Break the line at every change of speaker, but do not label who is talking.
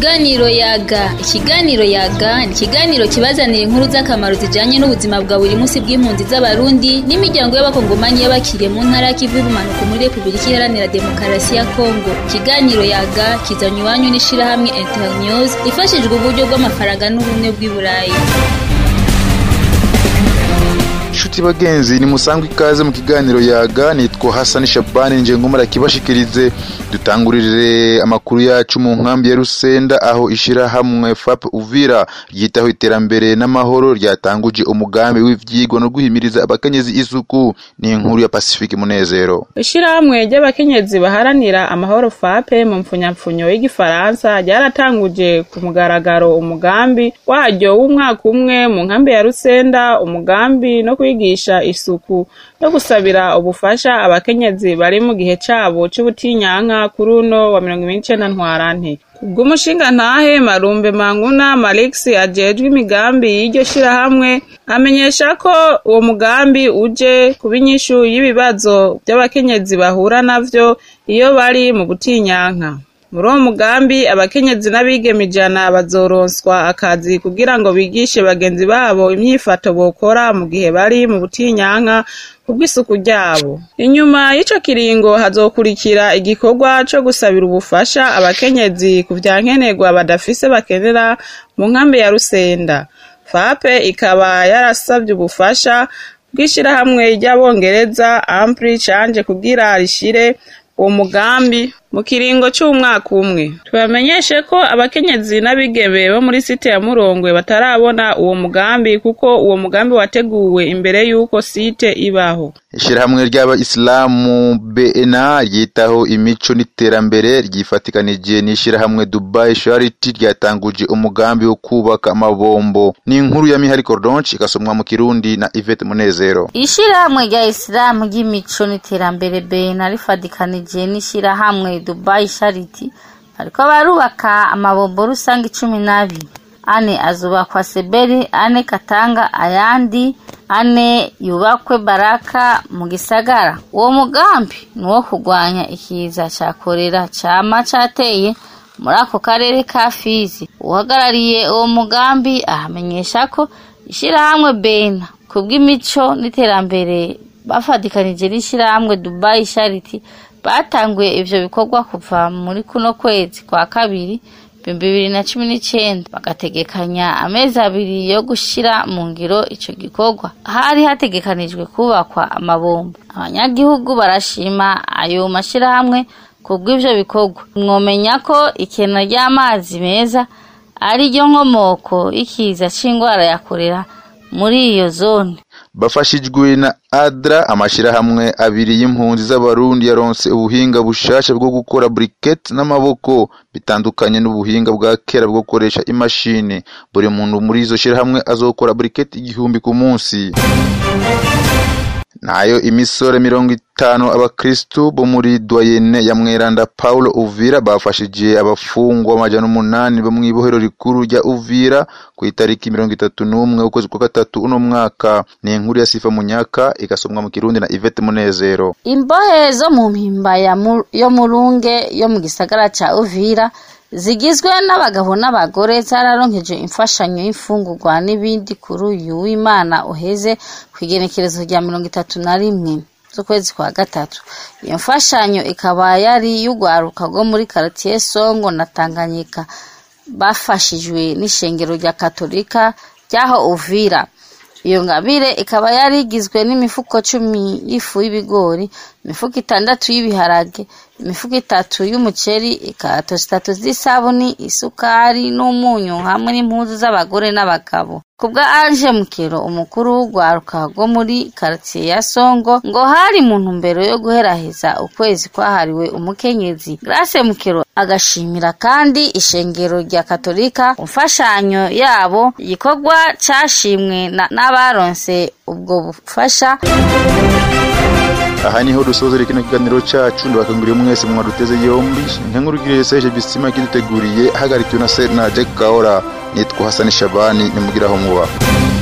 Ikiganiro yaga ikiganiro yaga ni ikiganiro kibazanira inkuru z'akamaro zijanye n'ubuzima bwa buri munsi bw'impunzi z'abarundi n'imiryango y'abakongomani y'abakiriye mu ntara y'ikivu y'ubumanuko muri repubulika iharanira demokarasi ya kongo ikiganiro yaga kizanye iwanyu n'ishirahamwe internews ifashijwe uburyo bw'amafaranga n'ubumwe bw'i burayi
Shuti bagenzi ni musangwe ikaze mu kiganiro yaga nitwa Hassan Shabani nje ngomara kibashikirize dutangurire amakuru yacu mu nkambi ya Rusenda aho ishira hamwe FAP Uvira ryitaho iterambere n'amahoro ryatanguje umugambi w'ivyigwa no guhimiriza abakenyezi isuku ni inkuru ya Pacifique Munezero
Ishirahamwe ry'abakenyezi baharanira amahoro FAPE mu mpfunyapfunyo y'igifaransa ryaratanguje ku mugaragaro umugambi waryo w'umwaka umwe mu nkambi ya Rusenda umugambi no kwigisha isuku no gusabira ubufasha abakenyezi bari mu gihe cabo c'ubutinyanka kuri uno wa mirongo ibiri n'icenda ntwarante kubw'umushinga ntahe marumbe manguna malix ajejwe imigambi y'iryo shirahamwe amenyesha ko uwo mugambi uje kuba inyishu y'ibibazo vy'abakenyezi bahura navyo iyo bari mu butinyanka muri uwo mugambi abakenyezi n'abigeme ijana bazoronswa akazi kugira ngo bigishe bagenzi babo imyifato bokora mu gihe bari mu butinyanka kubw'isuku ryabo inyuma y'ico kiringo hazokurikira igikorwa co gusabira ubufasha abakenyezi ku vyankenerwa badafise bakenera mu nkambi ya rusenda fape ikaba yarasavye ubufasha bw'ishirahamwe ry'abongereza ampli canje kugira rishire uwo mugambi mu kiringo c'umwaka umwe tubamenyeshe ko abakenyezi n'abigeme bo muri site ya murongwe batarabona uwo mugambi kuko uwo mugambi wateguwe imbere y'uko site ibaho
ishirahamwe ry'abayisilamu BNA ryitaho imico n'iterambere ryifatikanije n'ishirahamwe Dubai Charity ryatanguje umugambi wo kubaka amabombo ni inkuru ya Mihari Cordonche ikasomwa mu Kirundi na Yvette Munezero
ishirahamwe rya isilamu ry'imico n'iterambere BNA rifatikanije n'ishirahamwe Dubai Charity bariko barubaka amabombo rusange cumi n'abiri ane azubakwa Seberi ane Katanga ayandi ane yubakwe Baraka mu gisagara uwo mugambi ni uwo kurwanya ikiza ca korera cama cateye muri ako karere ka Fizi uhagarariye uwo mugambi ahamenyesha ko ishirahamwe Bena kubw'imico n'iterambere bafatikanije n'ishirahamwe Dubai Charity batanguye ivyo bikorwa kuva muri kuno kwezi kwa kabiri ibihumbi bibiri na cumi n'icenda bagategekanya amezi abiri yo gushira mu ngiro ico gikorwa hari hategekanijwe kubakwa amabombo abanyagihugu barashima ayo mashirahamwe kubw'ivyo bikorwa mwomenya ko ikena ry'amazi meza ari ryo nkomoko y'ikiza c'ingwara ya korera muri iyo zone
bafashijwe na adra amashirahamwe abiri y'impunzi z'abarundi yaronse ubuhinga bushasha bwo gukora briquette n'amaboko bitandukanye n'ubuhinga bwa kera bwo gukoresha imashini buri muntu muri izo shirahamwe azokora briquette igihumbi ku munsi nayo imisore mirongo itanu abakristu bo muri doyene ya mweranda paulo uvira bafashije abafungwa amajana umunani bo mw'ibohero rikuru rya uvira ku itariki mirongo itatu n'umwe ukwezi kwa gatatu uno mwaka ni inkuru ya sifa munyaka igasomwa mu kirundi na ivete munezero
imbohe zo mu mpimba ya mu- yo murunge yo mu gisagara ca uvira zigizwe n'abagabo n'abagore zararonkeje imfashanyo y'imfungurwa n'ibindi kuri uyu w'imana uheze ku igenekerezo rya mirongo itatu na rimwe z'ukwezi kwa gatatu iyo mfashanyo ikaba yari y'urwaruka rwo muri karitiye songo na tanganyika bafashijwe n'ishengero rya katolika ryaho uvira iyo ngabire ikaba yari igizwe n'imifuko cumi y'ifu y'ibigori imifuko itandatu y'ibiharage imifuko itatu y'umuceri ikato zitatu z'isabuni isukari n'umunyu hamwe n'impuzu z'abagore n'abagabo kubwa anje mukero umukuru w'urwaruka rwo muri karitiye ya songo ngo hari mu ntumbero yo guheraheza ukwezi kwahariwe umukenyezi grace mukero agashimira kandi ishengero rya katolika ku mfashanyo yabo igikorwa cashimwe na- n'abaronse ubwo bufasha
aha niho dusozera kino kiganiro cacu ndabakanguriye mwese mwaduteze yombi nkenkurugirire seje bisima kiduteguriye hagarikiwe na Serna Jack Kaora nitwa Hassan Shabani nimugiraho muba